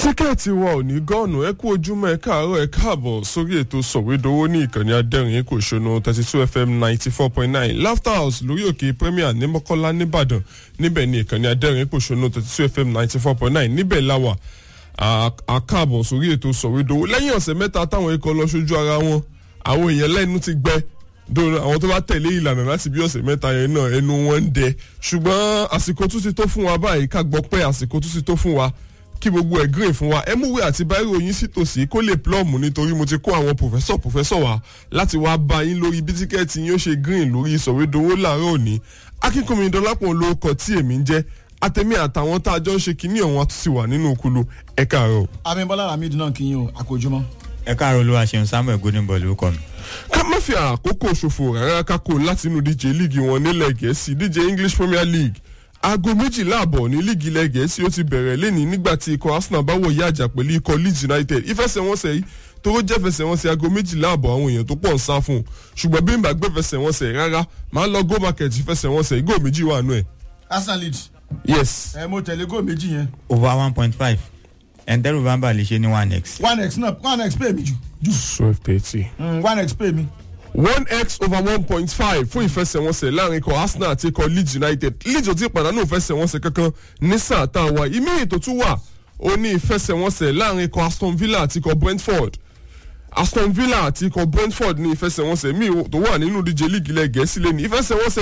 tíkẹ́ẹ̀tì wa ò ní gọ́ọ̀nù ẹ kú ojúmọ́ ẹ káàárọ̀ ẹ káàbọ̀ sórí ètò sọ̀wédowó ní ìkànnì adẹ́rìn kò ṣonú thirty two fm ninety four point nine laughter house lórí òkè premier ní mọ́kọ́lá nìbàdàn níbẹ̀ ní ìkànnì adẹ́rìn kò ṣonú thirty two fm ninety four point nine níbẹ̀ láwà àkàbọ̀ sórí ètò sọ̀wédowó lẹ́yìn ọ̀sẹ̀ mẹ́ta táwọn ikọ̀ lọ sójú ara wọn àwọn èèyàn lẹ́nu ti gbẹ dòrò àwọn tó bá tẹ̀lé ìlànà láti bí ọ̀sẹ̀ mẹ́ta yẹn náà ẹnu wọn ń dẹ ṣùgbọ́n àsìkò tún ti tó fún wa báyìí ká gbọ́ pé àsìkò tún ti tó fún wa kí gbogbo ẹ̀ green fún wa ẹ múwé àti báírò yín sí tòsí kó lè plọ́ọ̀mù nítorí mo ti kó àwọn pòfẹ́sọ̀ pòfẹ́sọ̀ wa láti wá bá yín lórí bí tíkẹ́ẹ̀tì yín ó ṣe green lórí ìsọ̀wédowó láàárọ̀ òní akínkùnmi dọ́lápọ̀ lórúkọ tí èmi ń jẹ́ àtẹ̀mí àtàwọn tá a jọ ń ṣe kinní ọ̀hún àtúnṣe wà nínú okulu ẹ káàárọ̀. abimbola ramid náà kí yín o àkójúmọ́. ẹ káàárọ̀ olúwa ṣeun samuel goldenball lórúkọ mi. ká má fi àkókò ṣòfò rárá kákó láti inú díje líìgì wọn nílẹ̀ gẹ̀ẹ́sì díje english premier league aago méjìlá àbọ̀ ní líìgì ilẹ̀ gẹ̀ẹ́sì ó ti bẹ̀rẹ̀ lẹ́ni nígbà tí ikọ̀ arsenal bá wọ̀ yá àjà pẹ̀lú ikọ̀ leeds united ìfẹsẹ̀wọnsẹ̀ yìí tóró jẹ́ fẹsẹ̀wọnsẹ̀ aago méjìlá àbọ̀ àwọn èèyàn tó pọ̀ ń sá fún un ṣùgbọ́n bí n bá gbé fẹsẹ̀wọnsẹ̀ rárá máa lọ go market fẹsẹ̀wọnsẹ̀ igó méjì wà nù ẹ̀. arsenal lead yes ẹ mo tẹ̀lé góò méjì yẹn over one point five ẹ̀ńtẹ́rù bàbá lè ṣe ní one x. one x náà one x pay mi jù jù twelve thirty. Mm, one x pay mi. one x over one point five fún ìfẹsẹ̀wọnsẹ̀ láàrin ikọ̀ arsenal àti ikọ̀ leeds united leeds ò ti pàdánù ìfẹsẹ̀wọnsẹ̀ kankan ní sáà tá a wà ìmíyìn tó tún wà ó ní ìfẹsẹ̀wọnsẹ̀ láàrin ikọ̀ aston villa àti ikọ̀ brentford aston villa àti ikọ̀ brentford ní ìfẹsẹ̀wọnsẹ̀ míì tó wà nínú díje líìgì ilẹ̀ gẹ̀ẹ́sì lẹ́nu ìfẹsẹ̀wọnsẹ̀